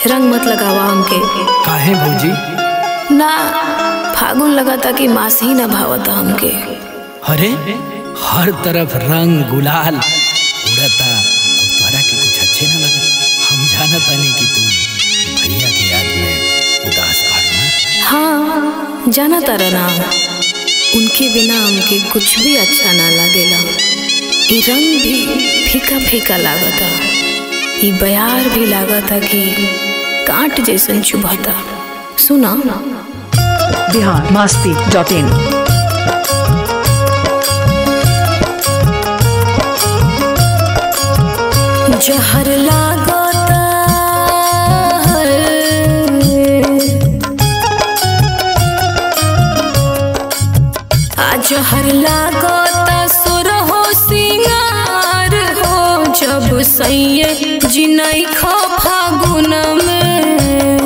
रंग मत लगावा हमके काहे भौजी ना फागुन लगाता कि मास ही ना भावता हमके अरे हर तरफ रंग गुलाल उड़ता और तोरा के कुछ अच्छे ना लगा हम जाना तानी कि तुम भैया के याद में उदास बाड़ू ना हाँ जाना तारा ना उनके बिना हमके कुछ भी अच्छा ना लागेला ई रंग भी फीका फीका लागता ई बयार भी लागता कि कांट जैसन चुभता सुना बिहार मस्ती डॉट इन जहर लागता आ जहर लागता सुर हो सिंगार हो जब सैये जिनई खो फागुन में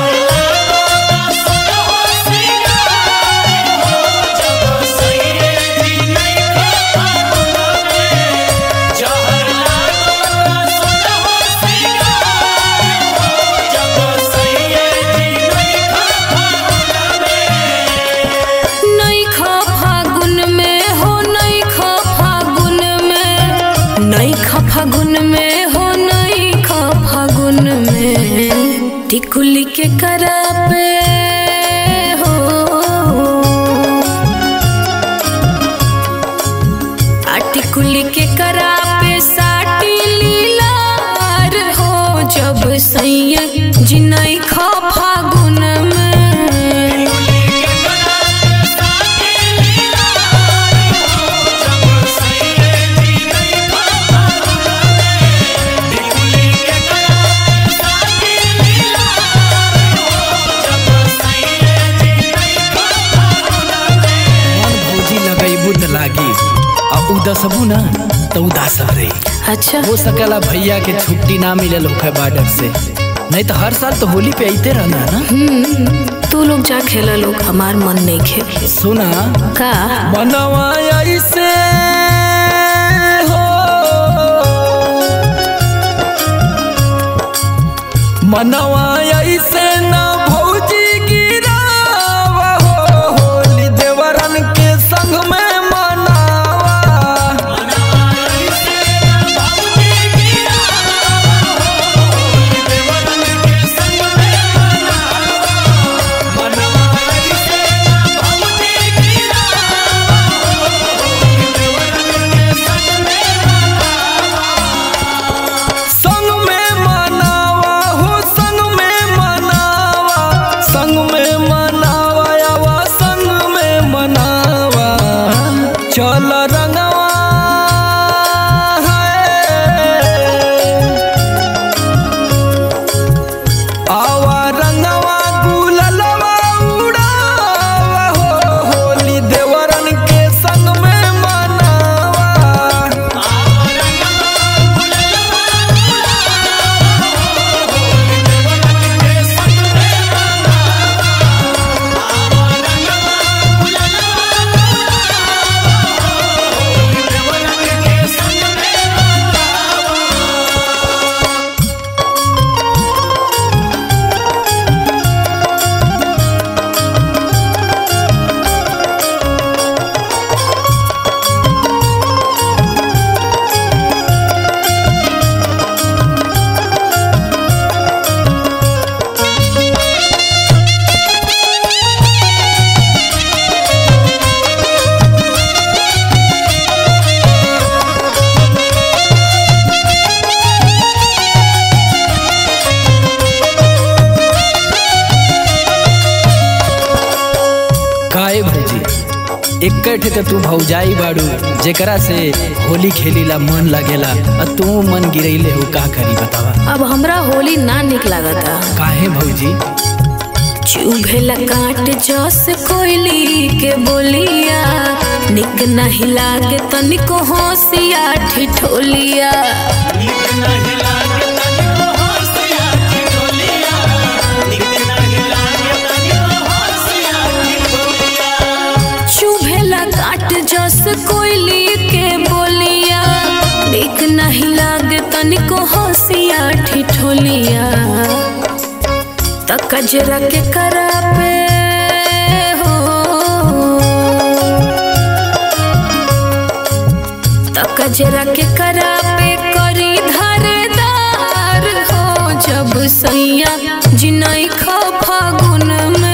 नई खा फागुन में हो नई खा फागुन में नई खा फागुन में हो नई खा फागुन में टिकुली के करा पे हो आ टिकुली के करा पे साटी लीलार हो जब सैया जिनई खा फागुन में मन भौजी लगैबू त लागी आ उदसबू ना तो उदासब रही अच्छा हो सकेला भैया के छुट्टी ना मिलल होखे बाडर से नहीं तो हर साल तो होली पे अइते रहना ना तू लोग जा खेला लोग हमार मन नहीं खेल सुना का मनवा ऐसे हो मनवा ऐसे ना भौजी गिरावा हो होली देवरन के संग में मनावा संग में मनावा हो संग में मनावा संग में मनावा यावा संग में मनावा चल रंगवा है आवा रंगवा गुललवा उड़ावा हो होली देवरन के संग में मनावा काहे भौजी इकट्ठे तो तू भौजाई बाड़ू जेकरा से होली खेलीला मन लगेला आ तू मन गिरैले हो का करी बतावा अब हमरा होली ना निक लागता काहे भौजी चुभेला काट जस कोयली के बोलिया निक नहीं लागे तनिको होशिया ठिठोलिया चुभेला काट जस कोयली के बोलिया निक नहीं लागे तनिको होशिया ठिठोलिया त कजरा के करा पे हो त कजरा के करा पे करी धारदार हो जब सैया जिनई खो फागुन में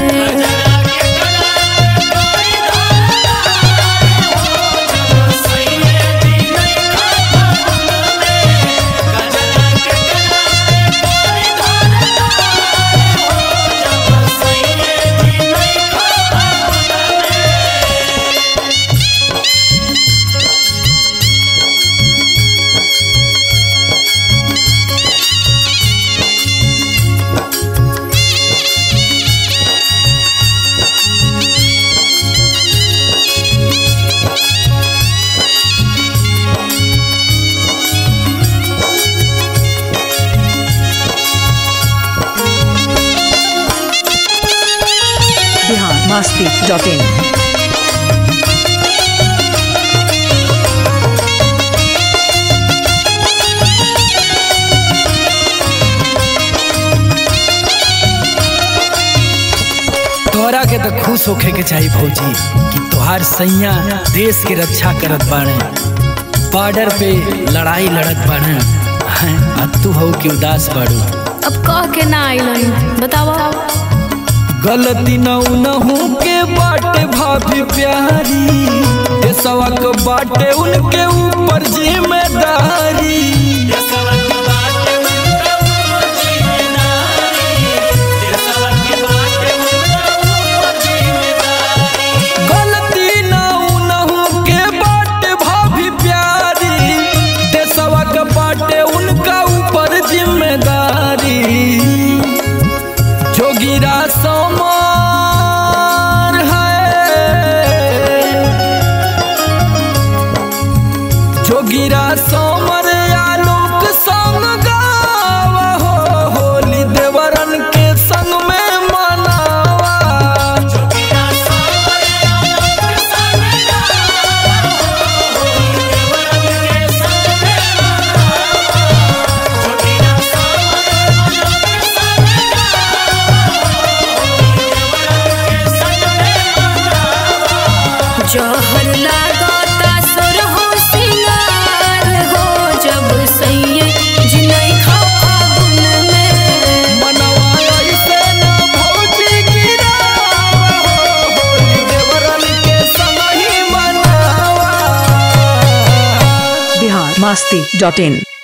बिहार मस्ती डॉट इन तोहरा के तो खुश होखे के चाहिए भौजी कि तोहार सैया देश के रक्षा करत बाड़े बॉर्डर पे लड़ाई लड़त बाड़े हैं आ तू हो कि उदास बाड़ू अब कह के ना आइलन बतावा गलती न उनहू के बाटे भाभी प्यारी देशवा के बाटे उनके ऊपर जिम्मेदारी गलती न उनहू के बाटे भाभी प्यारी देशवा के बाटे उनका ऊपर जिम्मेदारी जोगिरा समार है जोगिरा समर आलोक संग गावा हो होली देवरन के संग में मनावा जहर लागता सुरहो सिंगार हो जब सैये जिनई खो फागुन में मनवा ऐसे न भौजी गिरावा हो होली देवरन के संग ही मनावा बिहार मस्ती डॉट इन